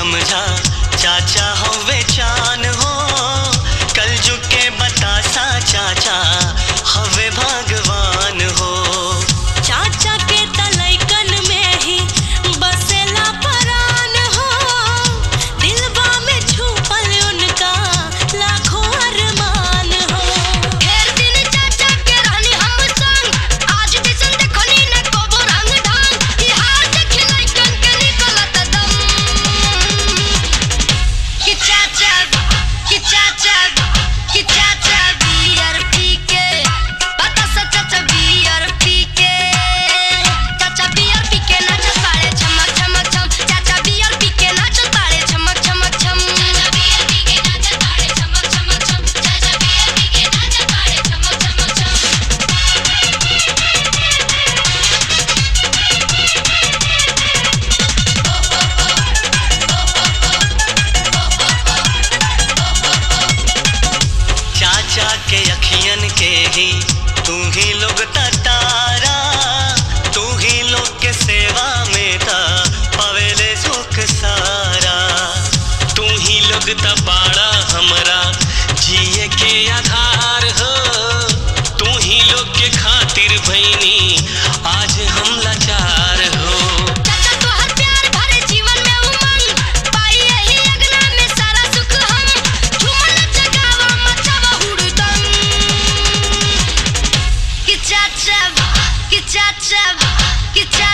समझा चाचा हो वे चान हो कल झुके बतासा चाचा हवे भगवान हो चाचा के तलैकन में ही बसेला परान हो दिलवा में छुपल उनका लाखों अरमान हो ढेर दिन चाचा के रहनी हम संग आज दिसन देखनी न कोबो रंग ढंग ई हार देख लइकन के निकलत दम कि चाचा कि चाचा कि चाचा बियर पी के पता सा चाचा बियर पी के चाचा बियर पी के नाचत बाड़े झमक झमक झम चाचा बियर पी के नाचत बाड़े झमक झमक झम चाचा बियर पी के नाचत बाड़े झमक झमक झम चाचा बियर पी के नाचत बाड़े झमक झमक झम चाचा के अखियन के ही तू ही लोग तारा तू ही लोग के सेवा में था पवेले सुख सारा तू ही लोग तबाड़ा हमरा जिए के आधार हो तू ही लोग के खातिर भैनी आज हम लाचार हो चाचा तोहर प्यार भरे जीवन में उमंग पाई यही अगना में सारा सुख हम झूमन जगावा मचावा हुड़दंग कि चाचा कि चाचा कि चाचा